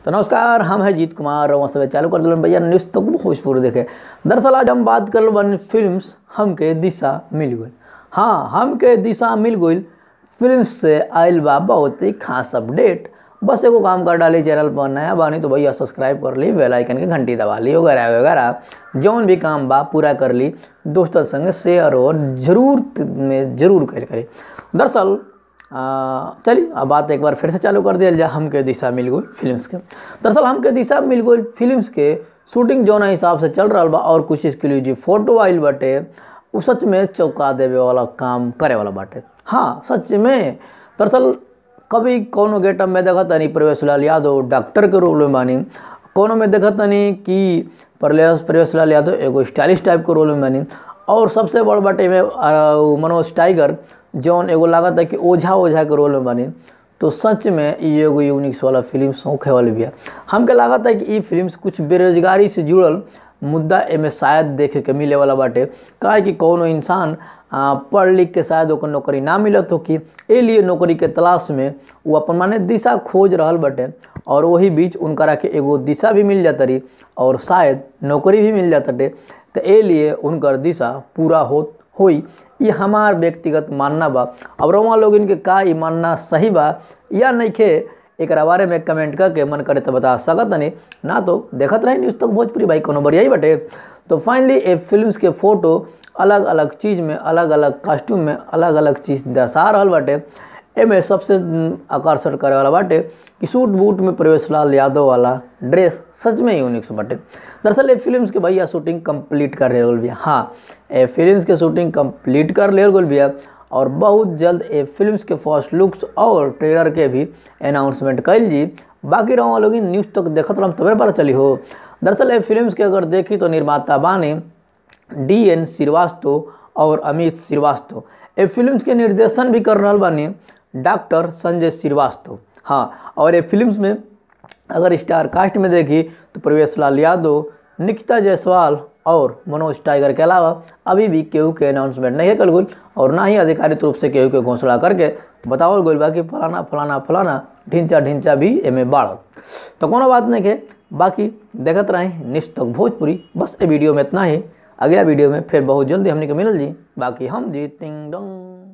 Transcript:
तो नमस्कार हम हैं जीत कुमार और सब चालू कर दिलन भैया न्यूज़ तक भोजपुर देखे दरअसल आज हम बात कर बन फिल्म्स हमके दिशा मिल गई हाँ हमके दिशा मिल गई फिल्म से आयल बा बहुत ही खास अपडेट बस एगो काम कर डाली चैनल पर नया बानी तो भैया सब्सक्राइब कर ली बेल आइकन के घंटी दबा ली वगैरह वगैरह जौन भी काम बा पूरा कर ली दोस्तों संग शेयर और जरूर में जरूर कर करी दरअसल चलिए अब बात एक बार फिर से चालू कर दिया जाए हमके दिशा मिल गई फिल्म्स के दरअसल हमके दिशा मिल गई फिल्म्स के शूटिंग जौन हिसाब से चल रहा बा और कुछ एक्सक्लूसिव फोटो आइल बाटे वो सच में चौंका देवे वाला काम करे वाला बाटे हाँ सच में दरअसल कभी कोनो गेटअप में देखा तनी प्रवेश लाल यादव डॉक्टर के रोल में बानी कोनो में देखा तनी कि प्रवेश प्रवेश लाल यादव एगो स्टाइलिश टाइप के रोल में बानी और सबसे बड़ बाटे में मनोज टाइगर जौन एगो लागत है कि ओझा ओझा के रोल में बनी तो सच में ये एगो यूनिक्स वाला फिल्म सौखे वाली भी है हमके लागत है कि ये फिल्म कुछ बेरोजगारी से जुड़ल मुद्दा एमे शायद देखे के मिले वाला बाटे काहे कि कोनो इंसान पढ़ लिख के शायद ओकर नौकरी ना मिलत हो कि ए लिए नौकरी के तलाश में वो अपन माने दिशा खोज रहल बाटे और वही बीच उनकरा के एगो दिशा भी मिल जाता रही और शायद नौकरी भी मिल जाता तो ए लिए उनकर दिशा पूरा हो होई ये हमार व्यक्तिगत मानना बा अब रोमा लोग इनके का ये मानना सही बा या नहीं खे एक बारे में कमेंट करके मन करे तो बता सकत नहीं ना तो देखत रहे न्यूज़ तक भोजपुरी भाई कोनो बढ़िया ही बटे तो फाइनली ए फिल्म्स के फोटो अलग अलग चीज़ में अलग अलग कॉस्ट्यूम में अलग अलग चीज़ दर्शा रहा बाटे एमे सबसे आकर्षण करे वाला बाटे कि सूट बूट में प्रवेश लाल यादव वाला ड्रेस सच में यूनिक्स बाटे दरअसल ये फिल्म्स के भैया शूटिंग कंप्लीट कर रहे भैया हाँ ए फिल्म्स के शूटिंग कंप्लीट कर ले भैया और बहुत जल्द ए फिल्म्स के फर्स्ट लुक्स और ट्रेलर के भी अनाउंसमेंट कैल जी बाकी रहो लोग न्यूज़ तक देखत रहा तबे पता चली हो दरअसल ए फिल्म्स के अगर देखी तो निर्माता बानी डी एन श्रीवास्तव और अमित श्रीवास्तव ए फिल्म्स के निर्देशन भी कर रहा बानी डॉक्टर संजय श्रीवास्तव हाँ और ये फिल्म्स में अगर स्टार कास्ट में देखी तो प्रवेश लाल यादव निकिता जायसवाल और मनोज टाइगर के अलावा अभी भी केहू के अनाउंसमेंट नहीं है कल गुल और ना ही आधिकारिक रूप से केहू के घोषणा करके बताओ गई बा कि फलाना फलाना फलाना ढिंचा ढिंचा भी एमे बाढ़ तो कोनो बात नहीं है बाकी देखते रहें निश्च तक भोजपुरी बस ये वीडियो में इतना ही अगला वीडियो में फिर बहुत जल्दी हमने के मिलल जी बाकी हम जी तिंग डंग